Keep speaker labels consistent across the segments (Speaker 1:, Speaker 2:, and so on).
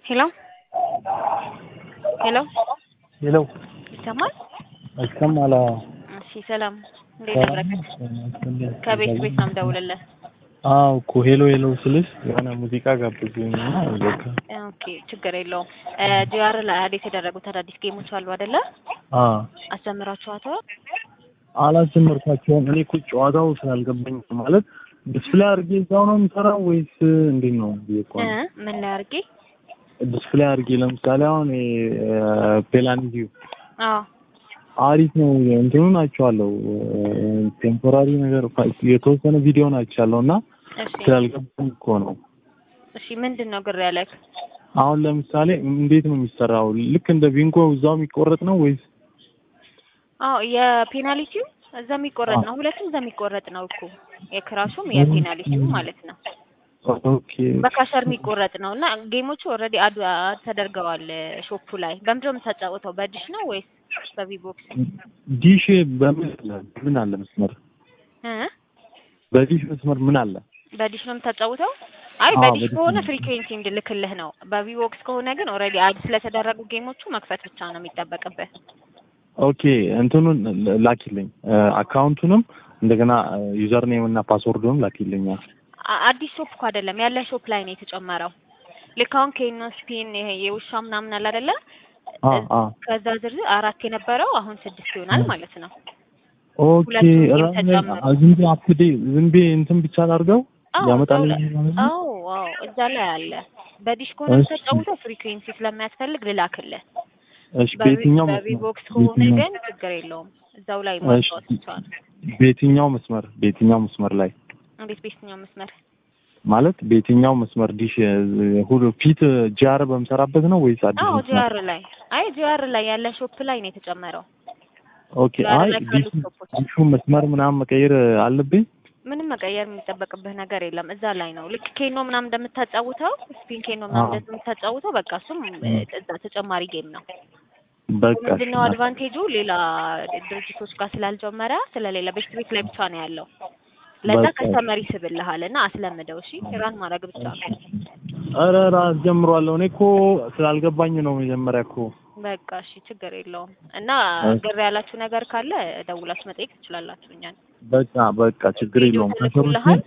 Speaker 1: ሄሎ ሄሎ
Speaker 2: ሄሎ
Speaker 1: ይሰማል?
Speaker 2: ይሰማል? አዎ።
Speaker 1: እሺ ሰላም፣ እንዴት አደረክ? ከቤት ቤት ነው የምደውልልህ።
Speaker 2: አዎ እኮ ሄሎ ሄሎ ስልሽ የሆነ ሙዚቃ ጋብዙኝ እና በቃ
Speaker 1: ኦኬ ችግር የለውም። ጂአር ላይ አዲስ የተደረጉት አዳዲስ ጌሞች አሉ አይደለ?
Speaker 2: አ
Speaker 1: አስተምራችኋቸዋል?
Speaker 2: አላስጀመርኳቸውም። እኔ እኮ ጨዋታው ስላልገባኝ ማለት ዲስፕሌይ አድርጌ እዛው ነው የምሰራው ወይስ እንዴት ነው ብዬ እኮ
Speaker 1: እ
Speaker 2: ነው።
Speaker 1: ምን ላይ አድርጌ?
Speaker 2: ዲስፕሌይ አድርጌ ለምሳሌ አሁን ፔላንዲዩ
Speaker 1: አዎ
Speaker 2: አሪፍ ነው እንትኑን አይቼዋለሁ። ቴምፖራሪ ነገር የተወሰነ ቪዲዮ አይቻለሁ እና
Speaker 1: እሺ
Speaker 2: ስላልገባኝ እኮ ነው።
Speaker 1: እሺ ምንድን ነው ግር ያለክ?
Speaker 2: አሁን ለምሳሌ እንዴት ነው የሚሰራው? ልክ እንደ ቢንጎ እዛው የሚቆረጥ ነው ወይስ?
Speaker 1: አዎ የፔናልቲው እዛ የሚቆረጥ ነው። ሁለቱም እዛ የሚቆረጥ ነው እኮ የክራሹም የፔናልቲው ማለት ነው።
Speaker 2: ኦኬ
Speaker 1: በካሸር የሚቆረጥ ነው እና ጌሞቹ ኦልሬዲ አድ አድ ተደርገዋል ሾፑ ላይ። በምንድን ነው የምታጫውተው? በዲሽ ነው ወይስ በቪቦክስ?
Speaker 2: ዲሽ በምን አለ ምን አለ መስመር
Speaker 1: እ
Speaker 2: በዲሽ መስመር ምን አለ?
Speaker 1: በዲሽ ነው የምታጫውተው? አይ
Speaker 2: አዎ፣
Speaker 1: በዲሽ
Speaker 2: በዲሽ
Speaker 1: ከሆነ
Speaker 2: ነው።
Speaker 1: ፍሪኩዌንሲ እንድልክልህ ነው። በቪቦክስ ከሆነ ግን ኦልሬዲ አድ ስለተደረጉ ጌሞቹ መክፈት ብቻ ነው የሚጠበቅብህ።
Speaker 2: ኦኬ እንትኑን ላኪልኝ አካውንቱንም እንደገና ዩዘር ኔም እና ፓስወርዱንም ላኪልኝ።
Speaker 1: አ- አዲስ ሾፕ እኮ አይደለም ያለ ሾፕ ላይ ነው የተጨመረው። ልክ አሁን ኬኖ ስፒን ይሄ የውሻ ምናምን አለ አይደለ?
Speaker 2: አ አ
Speaker 1: ከዛ ዝርዝር አራት የነበረው አሁን ስድስት ይሆናል ማለት ነው።
Speaker 2: ኦኬ
Speaker 1: ሁለቱም ጌም
Speaker 2: ራስ
Speaker 1: ተጨመሩ።
Speaker 2: ዝም ብዬ አፕዴ ዝም ብዬ እንትን ብቻ ላድርገው
Speaker 1: አዎ
Speaker 2: ያመጣልኝ
Speaker 1: እዛው ላይ-
Speaker 2: ማለት ነው?
Speaker 1: አዎ አዎ እዛ ላይ አለ። በዲሽ ከሆነ
Speaker 2: እሺ።
Speaker 1: የምታጫውተው ፍሪኩዌንሲ ስለሚያስፈልግ ልላክልህ።
Speaker 2: እሺ በየትኛው መስመር
Speaker 1: በቪቦክስ ከሆነ
Speaker 2: በየትኛው-
Speaker 1: ግን ችግር የለውም እዛው ላይ ማጫወት
Speaker 2: እሺ።
Speaker 1: ይቻላል።
Speaker 2: በየትኛው መስመር በየትኛው መስመር ላይ
Speaker 1: እንዴት በየትኛው መስመር?
Speaker 2: ማለት በየትኛው መስመር ዲሽ ሁሉ ፊት ጂአር በምሰራበት ነው ወይስ አዲስ
Speaker 1: አዎ
Speaker 2: መስመር?
Speaker 1: ጂአር ላይ አይ ጂአር ላይ ያለ ሾፕ ላይ ነው የተጨመረው።
Speaker 2: ኦኬ
Speaker 1: ጂአር
Speaker 2: አይ
Speaker 1: ላይ
Speaker 2: ዲሽ
Speaker 1: ካሉት ሾፖች
Speaker 2: ዲሹ መስመር ምናምን መቀየር አለብኝ?
Speaker 1: ምንም መቀየር የሚጠበቅብህ ነገር የለም። እዛ ላይ ነው ልክ ኬኖ ምናምን እንደምታጫውተው ስፒን ኬኖ ምናምን
Speaker 2: አዎ።
Speaker 1: እንደምታጫውተው በቃ እሱም እ፣ እዛ ተጨማሪ ጌም ነው።
Speaker 2: በቃ
Speaker 1: ምንድነው አድቫንቴጁ ሌላ ድርጅቶች ጋር ስላልጀመረ ስለሌላ ቤስት ቤት ላይ ብቻ ነው ያለው። ለዛ
Speaker 2: በቃ።
Speaker 1: ከስተመር ይስብልሃል እና አስለምደው። እሺ ራን ማድረግ ብቻ ነው።
Speaker 2: ኧረ ኧረ አስጀምሯለሁ። እኔ እኮ ስላልገባኝ ነው መጀመሪያ እኮ።
Speaker 1: በቃ እሺ ችግር የለውም እና
Speaker 2: እሺ።
Speaker 1: ግር ያላችሁ ነገር ካለ ደውላችሁ መጠየቅ ትችላላችሁ እኛን።
Speaker 2: በቃ በቃ ችግር
Speaker 1: ቪዲዮ
Speaker 2: የለውም።
Speaker 1: ተልኮልሃል?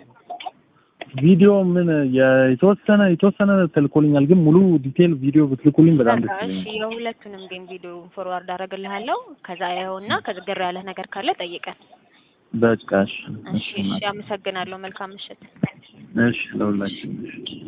Speaker 2: ቪዲዮ ምን የ- የተወሰነ የተወሰነ ተልኮልኛል፣ ግን ሙሉ ዲቴል ቪዲዮ ብትልኩልኝ በጣም
Speaker 1: በቃ
Speaker 2: ደስ
Speaker 1: እሺ
Speaker 2: ይለኛል።
Speaker 1: የሁለቱንም ጌም ቪዲዮ ፎርዋርድ አደረግልሃለሁ። ከዛ ያየውና ከግር ያለህ ነገር ካለ ጠይቀን።
Speaker 2: በቃ እሺ
Speaker 1: እሺ እሺ አመሰግናለሁ። መልካም ምሽት።
Speaker 2: እሺ ለሁላችን